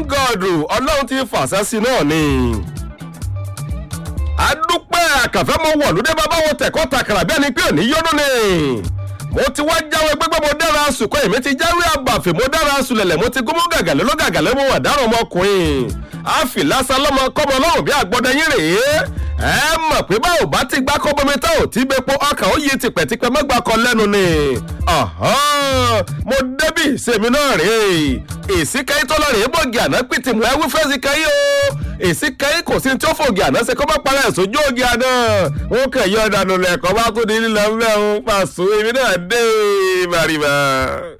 god ọlọ́run ti fàṣẹ sí náà ni adúpẹ́ àkànfẹ́ mo wọ̀ lóde bàbá wọn tẹ̀kọ́ takàrà bí ẹni pé òní yọ́dún ni mo ti wá jáwé gbégbé mo dára sùkọ́ èmi ti jáwé àbàfẹ́ mo dára sùlẹ̀lẹ̀ mo ti gómọ gàgàlẹ́ ló gàgàlẹ́ mo wà dáràn ọmọkùnrin àfi lásán lọ́mọ kọ́mọ ọlọ́run bí àgbọ̀dẹ yín rèé ẹ mọ̀ pé báwo bá ti gbá kọ́ bomi tá ò tí gbépo ọkàn ó yí tipẹ́tipẹ́ mọ́gbà kan lẹ́nu ni mo débì sèmi náà rèé èsì kẹ́yìn tó lọ rèé bògì àná pìtì mọ́ ẹ wí fẹ́ sí kẹ́yìn o èsì kẹ́yìn kò sí tí ó fògì àná ṣe kó má para ẹ̀ sójú ògì àná ó kẹ̀ yọ ọ̀dànù lẹ̀kọ́ bá tó di lílọ ńlẹ̀ ń pàṣẹ èmi náà dé bàrìbà.